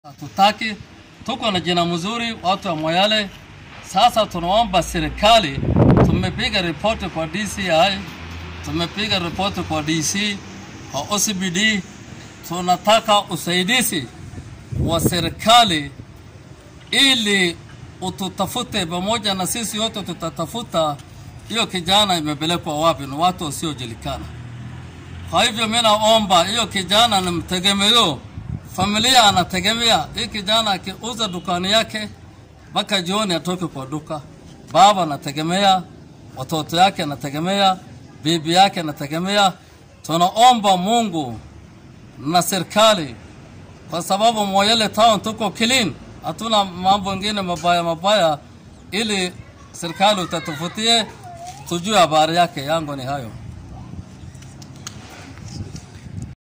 Hatutaki, tuko na jina mzuri watu wa Moyale. Sasa tunaomba serikali, tumepiga ripoti kwa DCI, tumepiga ripoti kwa DC, kwa OCBD. Tunataka usaidizi wa serikali ili ututafute pamoja na sisi wote, tutatafuta hiyo kijana imepelekwa wapi, ni watu wasiojulikana. Kwa hivyo mimi naomba hiyo kijana ni mtegemeo, familia anategemea hii kijana. Akiuza dukani yake mpaka jioni atoke kwa duka, baba anategemea, watoto yake anategemea, bibi yake anategemea. Tunaomba Mungu na serikali, kwa sababu Moyale town tuko clean, hatuna mambo mengine mabaya mabaya, ili serikali utatufutie tujue habari yake. Yangu ni hayo.